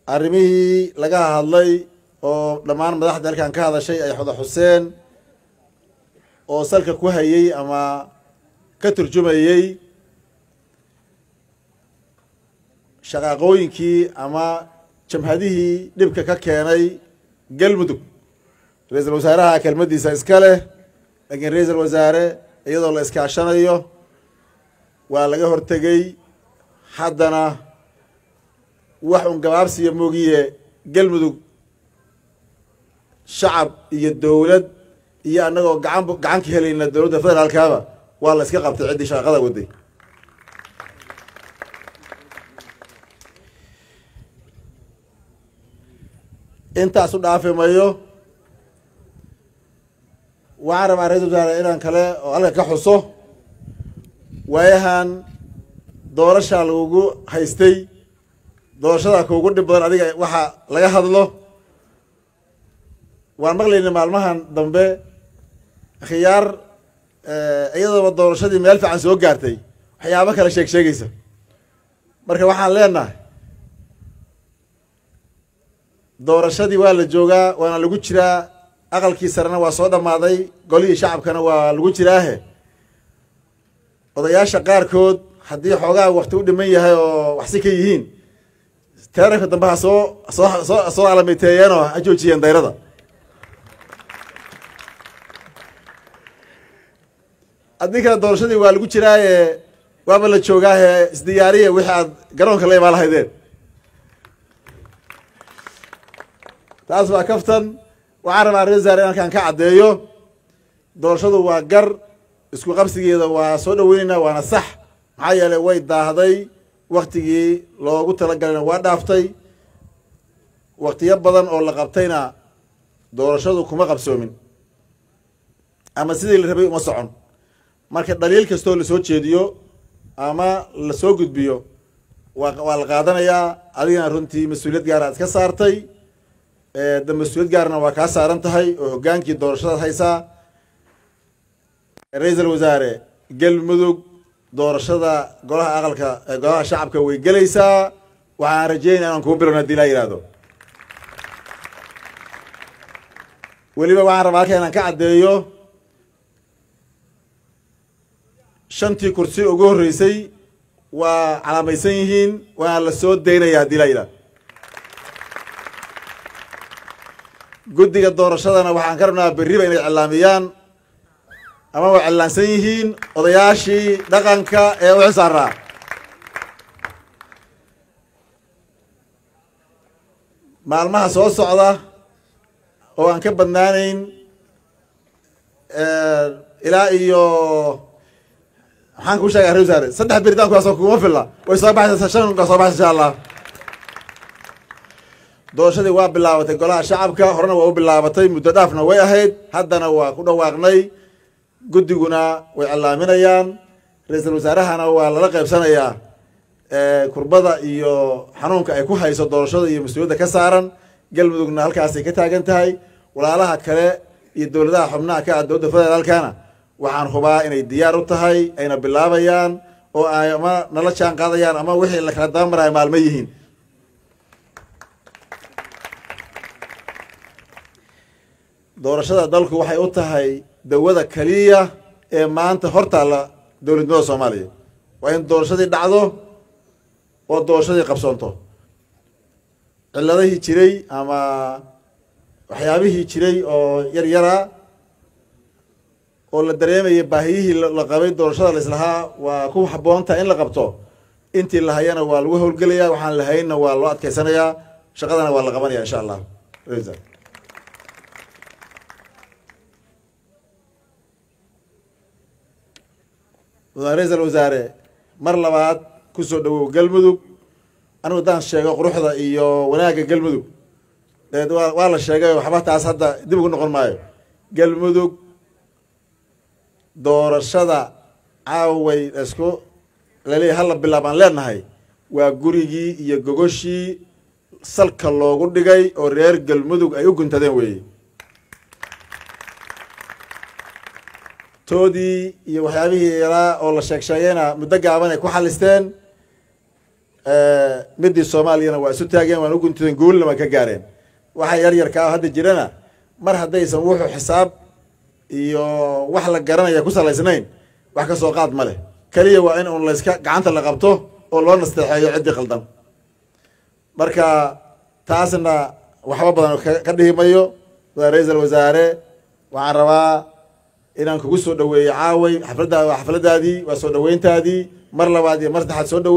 arrimihii laga hadlay oo dhammaan madaxda halkan ka hadashay ay xoda xuseen oo salka ku hayey ama ka turjumayey shaqaaqooyinkii ama jamhadihii dhibka ka keenay galmudug ra-iisul wasaaraha kelmaddiisa iska leh laakiin ra-iisul wasaare iyadoo la iskaashanayo waa laga hortegey haddana wax un gabaabsiya moogiye galmudug shacab iyo dowlad iyo annagoo gacan gacan ka helayna dowladda federaalkaaba waa la iska qabtay ciddii shaqada waday intaas u dhaafi mayo waxaan rabaa ra-isul wasaare inaan kale oo halka ka xuso waayahan doorashaa lagugu haystay doorashada kuugu dhib badan adiga waxa laga hadlo waan maqlayna maalmahan dambe khiyaar iyadooba doorashadii meel fiican soo gaartay waxyaabo kale sheeg sheegaysa marka waxaan leenahay doorashadii waa la joogaa waana lagu jiraa aqalkii sarena waa soo dhammaaday golihii shacabkana waa lagu jiraahe odayaasha qaarkood haddii xoogaa wakti u dhiman yahay oo waxsi ka yihiin teeranka dambe ha soo soo soo soo alamiteeyeenoo ha joojiyeen dayrada haddii kale doorashadii waa lagu jiraaye waaba la joogaahe isdiyaariya wixii aad garoonka la imaan lahaydeen taas waa kaftan waxaan rabaa ra-isul wasaare in halkaan ka caddeeyo doorashadu waa gar isku qabsigeeda waa soo dhaweyneynaa waana sax maxaa yeelay way daahday waktigii loogu talagalayna waa dhaaftay waktiyo badan oo la qabtayna doorashadu kuma qabsoomin ama sidii la rabay uma socon marka dhaliil kastoo lasoo jeediyo ama lasoo gudbiyo waa waa la qaadanayaa adigana runtii mas-uuliyad gaara ad ka saartay da mas-uuliyad gaarna waa kaa saaran tahay oo hoggaankii doorashadaad haysaa ra-iisul wasaare galmudug doorashada golaha aqalka golaha shacabka way gelaysaa waxaan rajeynaya inaan kugu bilowna hadii laa yihahdo weliba waxaan rabaa halka inaan ka caddeeyo shantii kursi ugu horreysay waa calaamaysan yihiin waana la soo daynaya haddii laa yidhahdo guddiga doorashadana waxaan ka rabnaa berriba inay cilaamiyaan ama way cillaansan yihiin odayaashii dhaqanka ee u xisaaraa maalmaha soo socda oo aan ka badnaanayn ilaa iyo maxaan kuu sheegay ra wasaare saddex beritaan kuwaasoo kuma filla way soo baxaysa shan ka soo baxaysa insha allah doorashadii waa bilaabatay golaha shacabka horena waa u bilaabatay muddo dhaafna way ahayd haddana waa ku dhawaaqnay guddiguna way cilaaminayaan ra-iisul wasaarahana waa lala qaybsanayaa kurbada iyo xanuunka ay ku hayso doorashada iyo mas-uuliyadda ka saaran galmudugna halkaasay ka taagan tahay walaalaha kale iyo dowladaha xubnaha ka ah dowladda federaalkana waxaan hubaa inay diyaar u tahay ayna bilaabayaan oo ay ama nala jaan qaadayaan ama wixii la kala dabamaraya maalmo yihiin doorashada dalku waxay u tahay dawada keliya ee maanta hortaalla dowladnimada soomaaliya waa in doorashadii dhacdo oo doorashadii qabsoonto ciladihii jiray ama waxyaabihii jiray oo yar yara oo la dareemayay baahiyihii la qabay doorashada la islahaa waa ku habboontaha in la qabto intii la hayana waa lagu howlgelayaa waxaan la haynna waa loo adkeysanayaa shaqadana waa la qabanaya insha allah ra-iisal wasaare mar labaad kusoo dhawow galmudug anigu haddaan sheego quruxda iyo wanaagga galmudug waa la sheegay waxba taas hadda dib ugu noqon maayo galmudug doorashada caaway isku laleeyahy hala bilaab aan leenahay waa gurigii iyo gogoshii salka loogu dhigay oo reer galmudug ay u guntadeen weeye toodii iyo waxyaabihii yaraa oo la sheeg sheegayna muddo gaaban ay ku xalisteen midii soomaaliyana waa isu taageen waan u guntideen guulna waa ka gaareen waxa yar yarkaa hadda jirana mar haddaysan wuxuu xisaab iyo wax la garanaya ku salaysnayn wax ka soo qaad ma leh keliya waa in un layska gacanta la qabto oo loo nasteexeeyo ciddii qaldan marka taasna waxba badan ka dhihi mayo waa ra-iisal wasaare waxaan rabaa inaan kugu soo dhaweeyo caaway xafladdaada waa xafladdaadii waa soo dhaweyntaadii mar labaad iyo mar saddexaad soo dhawe